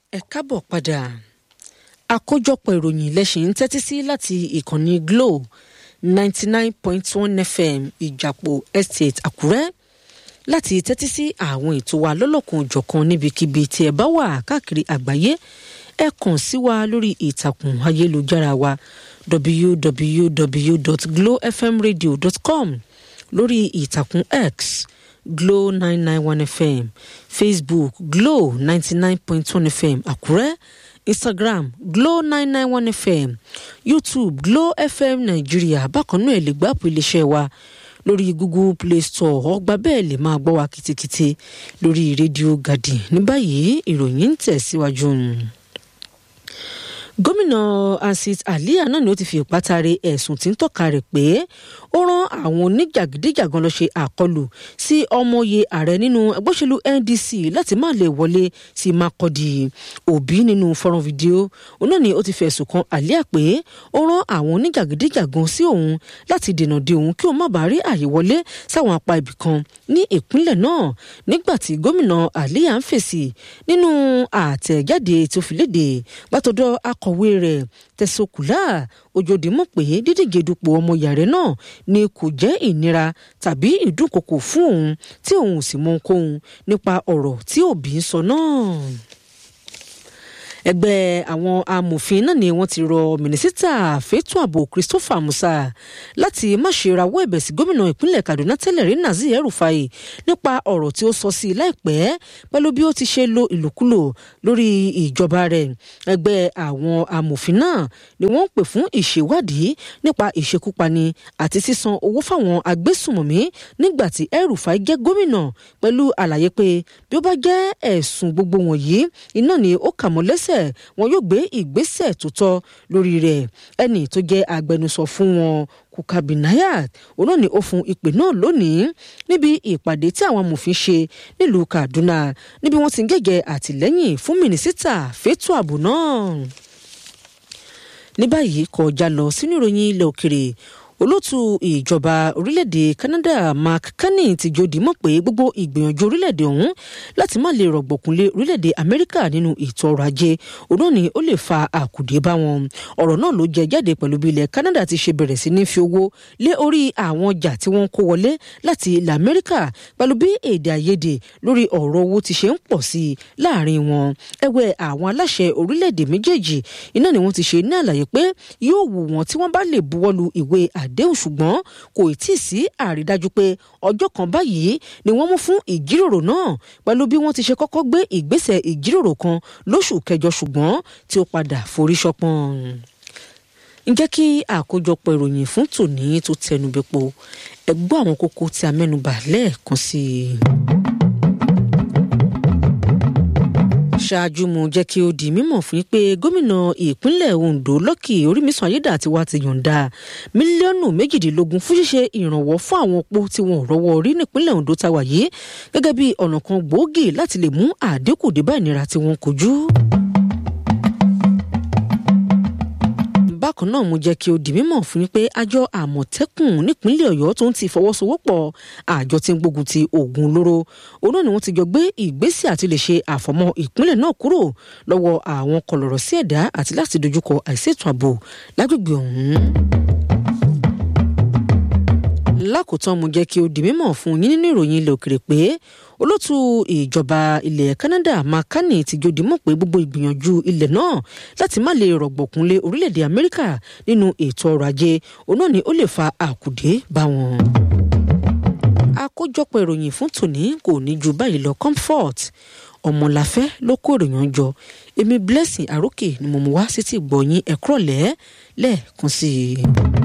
ẹ káàbọ̀ padà àkójọpọ̀ ìròyìn lẹ́sìn ń tẹ́tí sí láti ìkànnì Glo ninety nine point one FM ìjàpọ̀ estate Àkúrẹ́ láti tẹ́tí sí àwọn ètò wa lọ́lọ́kan òjọ̀kan níbikíbi tí ẹ bá wà káàkiri àgbáyé ẹ kàn sí wa lórí ìtàkùn ayélujára wa www.glowfmradio.com lórí ìtàkùn X Glo nine nine one FM Facebook Glo ninety nine point one FM Àkúrẹ́ Instagram Glo nine nine one FM YouTube Glo FM Nàìjíríà bákan náà ẹ lè gbá àpò iléeṣẹ́ wa lórí Google Play Store ọgbà bẹ́ẹ̀ lè máa gbọ́ wa kìtìkìtì lórí rédíò Gàdì ní báyìí ìròyìn ń tẹ̀síwájú gómìnà Ansit Aliya náà ni ó ti fi ìpátárẹ ẹ̀sùn tí ń tọ́ka rẹ̀ pé ó rán àwọn oníjàgídíjàgan lọ ṣe àkọlù sí ọmọye ààrẹ nínú ẹgbẹ́ òṣèlú NDC láti má lè wọlé sí Makurdi Òbí nínú fọ́nrán fídíò òun náà ni ó ti fẹ̀sùn kan Aliya pé ó rán àwọn oníjàgídíjàgan sí òun láti dènà de òun kí òun má bàa rí àyè wọlé sáwọn apá ibì kan ní ìpínlẹ̀ náà nígbà tí gómìnà Aliya ń fèsì nínú àtẹ̀jáde tó fi léde gbàtọ́dọ̀ akọ̀wé rẹ̀ tẹ̀sọ̀kùlà ojoojúmọ́ pé dídíje dupò ọmọ yàrá náà ni kò jẹ́ ìnira tàbí ìdúnkokò fún òun tí òun ò sì mọ ohunkóhun nípa ọ̀rọ̀ tí òbí ń sọ náà ẹgbẹ́ àwọn amòfin náà ni wọ́n ti rọ mínísítà fẹ́tọ́ ààbò Christopher Musa láti má ṣe rawọ́ ẹ̀bẹ̀ sí gómìnà ìpínlẹ̀ Kaduna tẹ́lẹ̀ rí Nazir El-Rufai nípa ọ̀rọ̀ tí ó sọ sí i láìpẹ́ pẹ̀lú bí ó ti ṣe lo ìlòkulò lórí ìjọba rẹ̀ ẹgbẹ́ àwọn amòfin náà ni wọ́n ń pè fún ìṣèwádìí nípa ìṣekúpani àti sísan owó fáwọn agbésùmọ̀mí nígbà tí El-Rufai jẹ́ gómìnà pẹ̀lú àlàyé pé bí ó bá jẹ́ ẹ̀sùn gbogbo wọ̀nyí iná ni ó kà mọ́ lẹ́sẹ̀ wọn yóò gbé ìgbésẹ̀ tó tọ́ lórí rẹ̀ ẹni tó jẹ́ agbẹnusọ fún wọn Kukabinayat òun náà ni ó fún ìpè náà lónìí níbi ìpàdé tí àwọn amòfin ṣe nílùú Kaduna níbi wọ́n ti ń gẹ́gẹ́ àtìlẹ́yìn fún mínísítà fẹ́tọ́ ààbò náà ní báyìí kọjá lọ sínú ìròyìn ilẹ̀ òkèrè olótú ìjọba orílẹ̀-èdè Canada Mark Carney ti jòdì mọ̀ pé gbogbo ìgbìyànjú orílẹ̀-èdè ọ̀hún láti má lè rọ̀gbọ̀kúnlé orílẹ̀-èdè Amẹ́ríkà nínú ètò ọrọ̀ ajé òun náà ni ó lè fa àkùdé bá wọn ọ̀rọ̀ náà ló jẹ jáde pẹ̀lú bí ilẹ̀ Canada ti ṣe bẹ̀rẹ̀ sí ní fi owó lé orí àwọn ọjà tí wọ́n kó wọlé láti ilẹ̀ Amẹ́ríkà pẹ̀lú bí èdè àìyedè lórí ọ̀rọ̀ owó ti ṣe ń pọ̀ sí i láàrin wọn ẹgbẹ́ àwọn aláṣẹ orílẹ̀-èdè méjèèjì iná ni wọ́n ti ṣe ní àlàyé pé yóò wù wọ́n tí wọ́n bá lè buwọ́lu ìwé àdéhùn ṣùgbọ́n kò tí ì sí àrídájú pé ọjọ́ kan báyìí ni wọ́n mú fún ìjíròrò náà pẹ̀lú bí wọ́n ti ṣe kọ́kọ́ gbé ìgbésẹ̀ ìjíròrò kan lóṣù kẹjọ ṣùgbọ́n tí ó padà forí ṣọpọ́n. ǹjẹ́ kí àkójọpọ̀ ìròyìn fún tòní tó tẹnubẹ́po ẹ gbọ́ àwọn kókó tí a mẹ́nubà lẹ́ẹ̀kan sí i. ṣáájú mu jẹ́ kí ó di mímọ̀ fún yín pé gómìnà ìpínlẹ̀ Ondo Lucky Orímísùn Ayédàtiwa ti yọ̀ǹda mílíọ̀nù méjìdínlógún fún ṣíṣe ìrànwọ́ fún àwọn opó tí wọn ò rọ́wọ́ rí nípínlẹ̀ Ondo tá wà yìí gẹ́gẹ́ bí ọ̀nà kan gbòógì láti lè mú àdínkù dé bá ìnira tí wọ́n kojú. bákan náà mo jẹ́ kí ó di mímọ̀ fún yín pé àjọ àmọ̀tẹ́kùn nípínlẹ̀ ọ̀yọ́ tó ń ti fọwọ́sowọ́pọ̀ àjọ tí ń gbógun ti oògùn olóró òun náà ni wọ́n ti jọ gbé ìgbésẹ̀ àti lè ṣe àfọ̀mọ́ ìpínlẹ̀ náà kúrò lọ́wọ́ àwọn kọlọ̀rọ̀ sí ẹ̀dá àti láti dojúkọ àìsètò ààbò lágbègbè ọ̀hún lákòótán mo jẹ́ kí ó di mímọ̀ fún yín nínú ìròyìn ilẹ̀ òkèrè pé olótú ìjọba ilẹ̀ Canada Mark Carney ti jòdì mọ̀ pé gbogbo ìgbìyànjú ilẹ̀ náà láti má lè rọ̀gbọ̀kúnlé orílẹ̀-èdè Amẹ́ríkà nínú ètò ọrọ̀ ajé òun náà ni ó lè fa àkùdé bá wọn. àkójọpọ̀ ìròyìn fún tòní kò ní ju báyìí lọ Comfort ọmọláfẹ́ ló kó ìròyìn jọ èmi Blessing Àrókè ni mo mú wá sí ti gbọ̀yìn ẹ̀kúrọ̀lẹ́ lẹ́ẹ̀kan sí i.